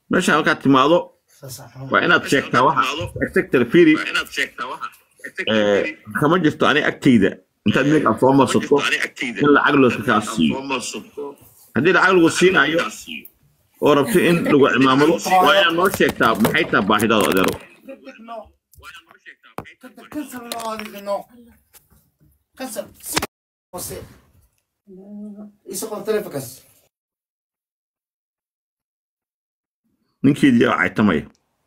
meesha halkaad timaado waa inaad sheegtaa waxa sector firi kama jirto ani agtayda intaad make up soo marsato in lacag looska kaa siiyo haddii lacag lagu siinayo oo rabto in lagu cimaamado waa inaad noo sheegtaa maxay taha baahidaada adeero كسر هذه النوع كسر يسقط تلفكس ninkeedii aa caytamaya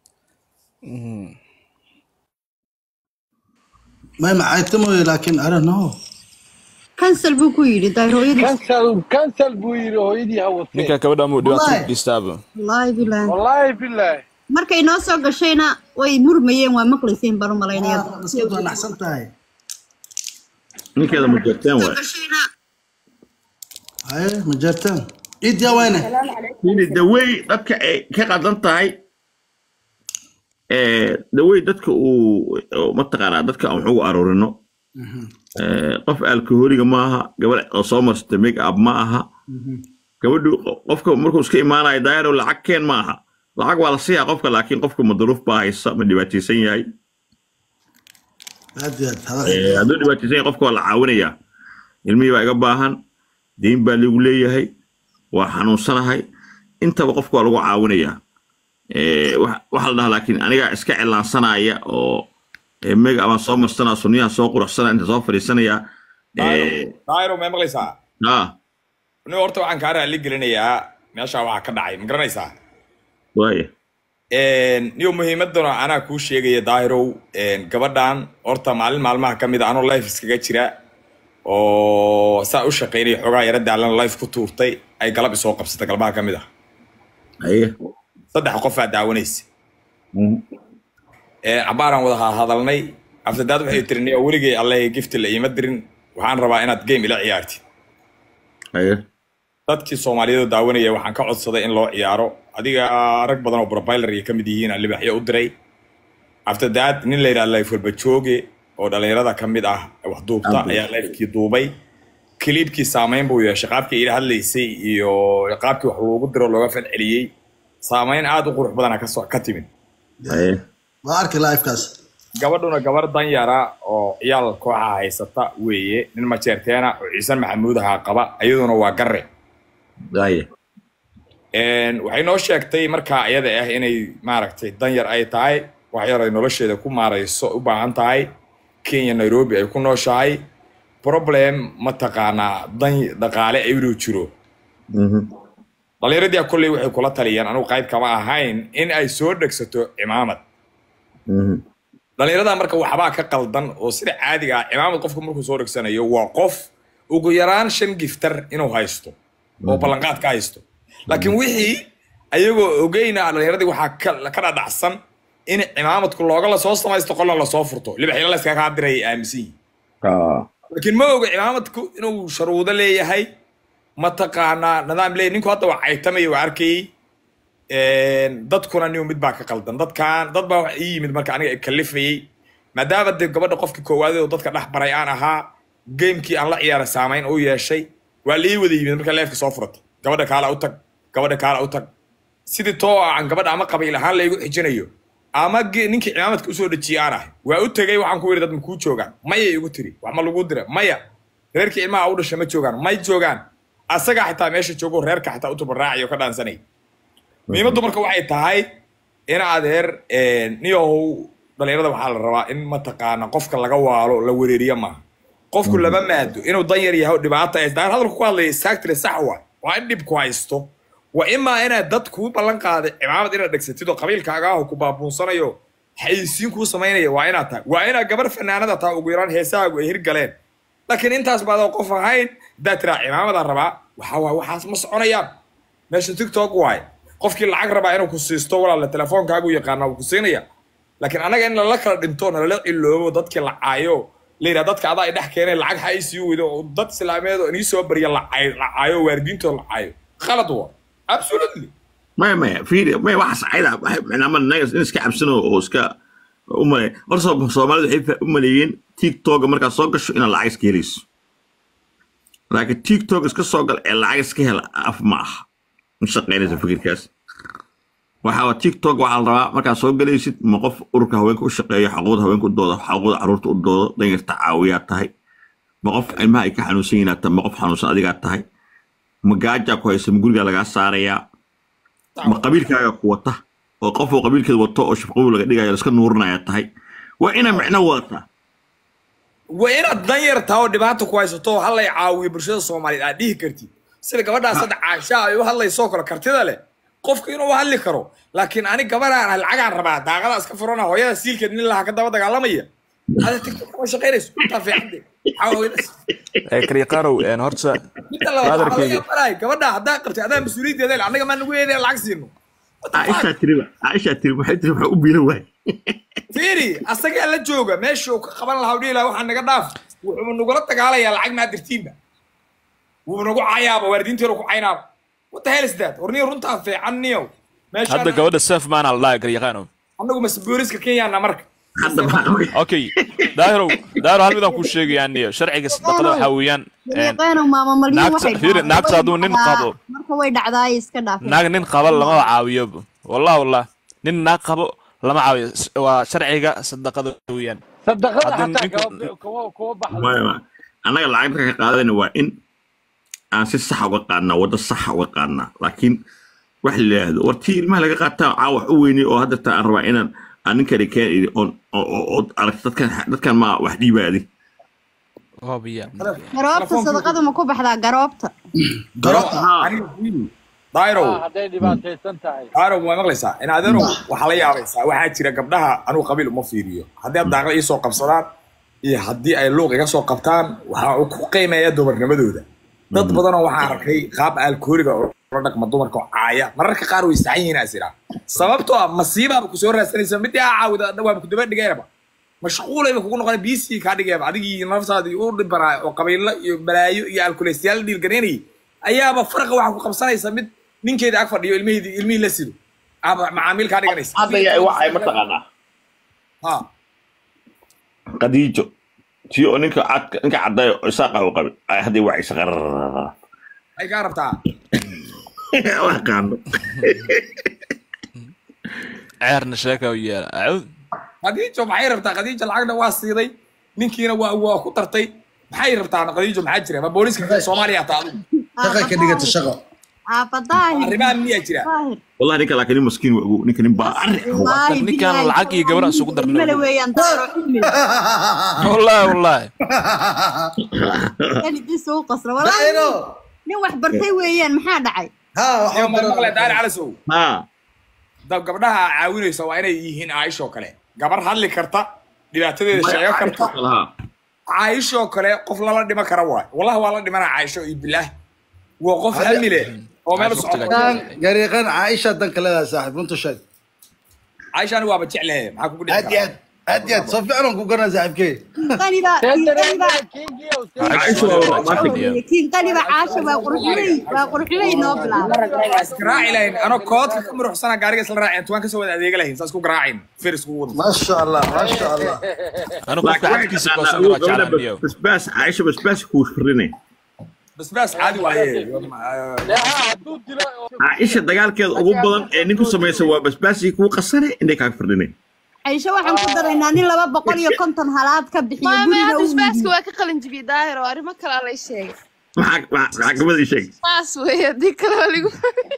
ما معايتمو لكن I don't know kansal buu ku yidhi dayrooyadii kansal kansal buu yidhi hooyadii ha watee ninka gabadha muu dhibaato Wallahi. ku dhistaaba wallaahi bilaah wallaahi bilaahi markay noo soo gashayna way murmayeen waa maqlayseen baan u malaynaya بس كنت انا احسنت هاي ninkeeda ma jeerteen waay هاي مجرتين ايد يا وينه Firi, the way dadka ay ka qadan tahay eh, the way dadka uu oo mataqaanaa dadka aan wax ugu aroorino eh, qof alkoholiga ma aha gabadh oo soo marsata make up ma aha gabadhu qofka markuu iska imaanayo daayaro lacag keen ma aha lacag waa la siiyaa qofka laakiin qofka ma duruuf baa haysa ma dhibaataysan yahay هادي Eh, هذا hadduu dhibaataysan yahay qofka waa la caawinayaa ilmihii baa iga baahan deyn baa lagu leeyahay waa xanuunsanahay intaba qofka waa lagu caawinayaa Eh, wax- waxaa la dhahaa laakiin anigaa iska cilaansanaya oo eh, mega abaan soo marsanaa sunniyaha soo quruxsanaa inta soo fadhiisanaya Eh, daayiro may maqlaysaa ah nin horta waxaan kaa raali gelinayaa meesha waxaa ka dhacay ma garanaysaa waaya niyo muhiimadana anaa kuu sheegaya daahirow gabadhan horta maalin maalmaha ka mid a anoo life iskaga jira oo saa u shaqaynaya xoogaa yara daalan life ku tuurtay ay galab isoo qabsatay galbaha ka mid ah haye saddex qofaa daawanaysa cabaaraan wada hadalnay aftadaad waxay tiri niyo weligay allahay gifti la iima dirin waxaan rabaa inaad game ila ciyaartid haye dadkii soomaaliyeed oo daawanaya waxaan ka codsaday in loo ciyaaro adiga rag badan oo profiler ay ka mid yihiin aan libaxyo u diray after that nin la yidhaha life walba jooge oo dhalinyarada ka mid ah wax duubta Aabe. ayaa lifekii duubay kiliibkii saameyn buu yeeshay qaabkii ila hadlaysay iyo qaabkii wax loogu diro looga falceliyey saameyn aad u qurux badana kasoo ka timid haye وارك لايف كاس gabadhuna gabar danyara oo ciyaal kooxa haysata weeye nin majeerteena oo ciise maxamuud ahaa qaba iyaduna waa garre haye Een, waxay noo sheegtay markaa iyada ah inay maaragtay danyar ay tahay wax yar ay nolosheeda ku maarayso u baahan tahay kenya nairobi ay ku nooshahay problem mataqaanaa dan dhaqaale inuu jiro Mhm. dhallinyaradii kolley waxay kula taliyeen anigu qayb kama ahayn in ay soo dhegsato cimaamad Mhm. dhallinyarada marka waxbaa ka qaldan oo sida caadiga ah cimaamad qofku markuu soo dhegsanayo waa qof ugu yaraan shan giftar inuu haysto oo ballanqaad ka haysto laakiin wixii ayagoo ogeyna dhallinyaradii waxaa ka- ka dhadhacsan in cimaamadku looga lasoo samaysto qolla lasoo furto libaxyala layskaga diray ay aaminsan yihiin Ah. laakiin ma oga cimaamadku inuu sharuudo leeyahay mataqaanaa nidaam leeyahay ninku hadda waa caytamaya waa arkayey Een, dadkuna niyo mid baa ka qaldan dadkan dad baa wax ii yimid marka aniga kalifayey maadaama dee gabadha qofkii koowaad oo dadka dhex baray aan ahaa gamekii aan la ciyaara saamayn u yeeshay waa la ii wada yimid marka leefka soo furatay gabadha kaala u tag gabadha kaala u tag sidii too aan gabadha ama qabiil ahaan laygu xijinayo ama ge- ninkii cimaamadka usoo dhejiyay aan ahay waa u tegay waxaan ku yidhi dad ma kuu joogaan maya igu tiri wax ma lagu dira maya reerkii ilmaha u dhashay ma joogaan may joogaan asagaa xitaa meesha joogo reerka xitaa u tubaraacayo ka dhaansanay muhiimaddu marka waxay tahay in adeer niyow dhalinyarada waxaa la rabaa in mataqaana qofka laga waalo la wereeriyo maaha qofku lama maado inuu danyar yahay oo dhibaata ay daan hadalku ku hadlaya saagtire sax wa waa in dhibku haysto waa imaa inaad dad kuu ballan qaaday cimaamad inaad dhegsatid oo qabiilkaaga ah oo ku baabuunsanayo xayisiin kuu samaynaya waa inaad tahay waa inaad gabar fanaanada tahay ugu yaraan heesahaagu ay hirgaleen laakiin intaas baad oo qof ahayn haddaad tiraa cimaamadaa rabaa waxa waay waxaas ma soconayaan meesha tiktok waay qofkii lacag rabaa inuu ku siisto walaala telefoonkaagu yaqaana wuu ku siinaya laakiin anaga in lala kala dhinto nalala ciloobo dadkii la caayo la yidhaha dadka adaa ay dhex keeneen lacag ha ay sii weydo oo dad islaameed oo inii soo barya la caayo la caayo waalidiintooda la caayo khalad wa absolutely maya maya fiiri maya waxaas cayda ama naga in iska cabsano oo iska u malay horta Soom- soomaalidu waxay fa- u maleeyeen tiktoka markaad soo gasho inaad lacag iska helayso laakiin tiktok iska soo gal ee lacag iska hela af ma aha ma shaqaynaysa fikirkaas waxaa tiktok waxaa la rabaa markaad soo galaysid ma qof ururka haweenka u shaqeeya xuquuqda haweenka u dooda xuquuqda caruurta u doodo danyarta caawiyaa tahay ma qof ilmaha ay ka xanuunsan yihiin aad tahay ma qof xanuunsan adigaa tahay ma gaajaa ku haysa ma gurigaa lagaa saarayaa ma qabiilkaaga ku wata oo qof oo qabiilkeeda wato oo shafqabu laga dhigayo laska nuurinaya tahay waa inaa micno wadataa waa inaad dan yar tahay oo dhibaata ku haysato oo hallay caawiyo bulshada soomaaliyeed aad dhihi kartid sida gabadhaas hadda caasha ay u hadlaysoo kale kartida leh qofka inuu hadli karo laakiin ani gabadhaan ah lacagaan rabaa daaqada iska furana hooyada siilkeed nin laha ka daba dagaalamaya hada tiktok kama shaqaynayso intaa fiicande kariiqaanow horta midda labaad waxaa laga Brotherkayga. yaabanahay gabadha haddaa qabtay adaa mas-uuliyaddeeda leh annaga maa nagu yeedaya lacag siino caaishaa tiriba caaishaa tiri waxay tiri waxaa u biila waay fiiri asagaa la jooga meesha uu ka qaban lahaa u dhihi lahaa waxaa naga dhaaf wuxuu nagula dagaalayaa lacag maa dirtiinba wuu nagu cayaaba waalidiinteenu ku caynaaba what the hell is that war niyo runtaa fiican niyow meeshaan hadda gabadha sef maana la dhaha kariiqaanow annagu mase booliska kenyaana marka hadda maxaa okay daahirow daahiro hal midaan kuu sheegaya aniyo sharciga sadaqada waxaa weeyaan een, Dariiqeenu maama malyin naagta- waxay fiiri, dhacdaa. naagta Way hadduu nin dhacdaa. qabo. marka way dhacdaa iska dhaaf naag nin qaba lama caawiyo wallah wallah nin naag qabo lama caawiyo S- waa sharciga sadaqada weeyaan صدقنا Haddii حتى ninku- كوا كوا بحر maya maya annaga lacag marka ka qaadayna waa in aan si saxa uga qaadnaa waddo saxa uga qaadnaa laakiin wax la yidhaahdo war tii ilmaha laga qaataa caawax u weynay oo hadda taa aan rabaa inaan aan ninkani keen idhi oon oo oo- oo aragto dadkan dadkan ma wax dhiibaadi hoobiya garoobta sadaqadu ma ku baxdaa garoobta garoobta aniga fiiri dairow هذي دباتي سنتهي dairow ma maqlaysaa in adeerow waxaa la yaabaysaa waxaa jira gabdhaha anugu qabiil uma fiiriyo haddii ad daaqla ii soo qabsadaan iyo haddii ay luuq iga soo qabtaan waxaa uu ku qiimeeya dumarnimadooda dad badanoo waxaa arkay qaab alkooliga oo la dhaqma dumarka oo caaya mararka qaar way istacan yihiin asira sababtoo ah masiibaaba kusoo raadsanaysa midii aa caawida waaba kudaba dhigaynaba mashquulayba kugu noqona bc kaa dhigayaba adigii naftaadii u dhibanaa oo qabiilo iyo balaayo iyo alkulaystayaal dhiilganaynayay ayaaba faraqa waxaa ku qabsanaysa mid ninkeeda ag fadhiyo ilmihii ilmihii la sido ama macaamiil kaa dhiganaysa hadda yaa wacay mataqaanaa ha qadiijo tii oo ninka cadka ninka caddayo isaaqa u qabay ay hadday wacaysa qarar ay kaa rabtaa wax qaano ceerna sheeka u yeela acuud khadiijo maxay rabtaa khadiijo lacagna waa siiday ninkiina waa waa ku tartay maxay rabtaa khadiijo maxaa jira ma booliska soomaaliya taa adigu shaqay ka dhigata shaqo aafadaahir arrimaha miyaa jira daahir wallahi ninka laakiin nin maskiin waa ogow ninka nin baa arri Wallaahi ninkaan billaahi, lacag iyo gabar aan isugu darnay. Male weeyaan daaro cilmi wallahi wallahi keligiis uu qasra wallaahi Daahiro. nin wax bartay weeyaan maxaa dhacay ha Iyo ma maqle waxaa daari calasow haa dab gabdhaha caawinaysa waa inay yihiin caaishoo kale gabar hadli karta dhibaatadeeda sheego karta haa caayishoo kale qof lala dhiman kara waay wallahi waa la dhimanaa caayisho iyo bilaah waa qof hami leh oo meel u Waqtiga socota jooga. gariiqan caaisha danka leedahay saaxiib runta sheeg caayisha anigu waaba jeclahe maxaa kugu dhici aad iyo karaa aad aad iyo aad soo fiican aan ku garanaa saaxiibkey qaniba qaniba Caaisha waa romantic. kiin qaniba caasha waa qurxulay waa qurxulay noo bilaabay isgaraaci lahayn anoo koodka ka muruxsana gaariga isla raaceen tuwaan kasoo wada adeega lahayn saas ku garaacin feris kugu wada maasha allah maasha allah anu qofka xadkiisa koosan waa jeclaan biyo basbaas caaisha basbaas kuu firinay basbaas caadi waaye caaisha dagaalkeeda ugu badan ee ninku samaysa waa basbaasii kuu qasane indhay kaaga firdhinay caysho waxaan ku daraynaa nin laba boqol iyo konton halaad ka bixiyo maame guriga hadda uu isbaaska iibiyo waa ka qalin jibiyey daahir oo arrimo kalaa lay sheegay maxaa maxaa gabadii sheeg saas weeye haddii kale waa ligu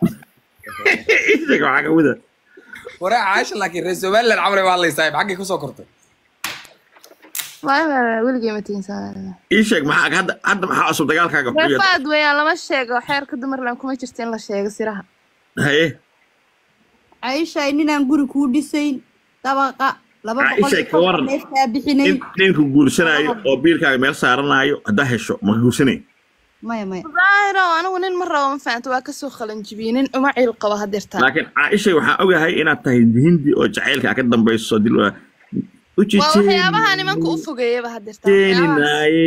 sheeg maxaa gabada waraa caasha laakiin reer somaliland camal waa hadlaysaa xaggay kusoo kortay maame weligay ma tiinsan ii sheeg maxaa hadda hadda maxaa cusub dagaalkaaga xuliya reefaad weeyaan lama sheego xeerka dumarland kuma jirto in la sheego siraha haye caysha ninaan guri kuu dhisayn dabaqa laba boqol Caisha, iyo ka waran. konton neefkaa bixinayn nin ninku guursanaayo oo biilkaaga meel saaranaayo haddaa hesho ma guursanay maya maya daahiro anigu nin ma rabo ma fahamta waa kasoo qalin jibiyey nin uma ciil qabo hadeertaan laakiin caaisha waxaa ogahay inaad tahay hindi oo jacaylka ka dambayso dil waa waxyaabaha nimanka u fogeeyaba hadeertaan jeeninaaye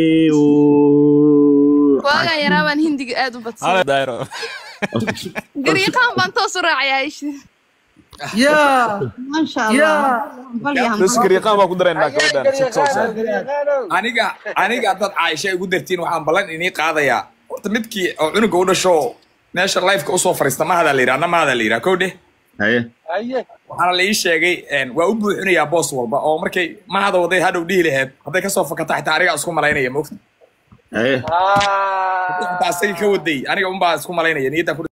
waagan yaraa baan hindiga aad u badsan hale daayro gariiqaan baan toos u raacay aisha yaa maasha allah bal yahan bas gariiqaan baa ku daraynaa gabadhan si toosa aniga aniga dad caaisha ay ugu dartiin waxaan ballan inii qaadayaa horta midkii oo cunuga u dhasho meesha lifeka usoo fariista mahadaa la yidhaha na mahadaa la yidhaha kow dheh haye haye waxaana la ii sheegay een, waa u buuxinayaa boos walba oo markay mahada waday hadhow dhihi laheed hadday kasoo fakata xitaa anigaa isku malaynaya mogta haye Ah. xitaa asagii ka waday aniga unbaa isku malaynaya niyaddan ku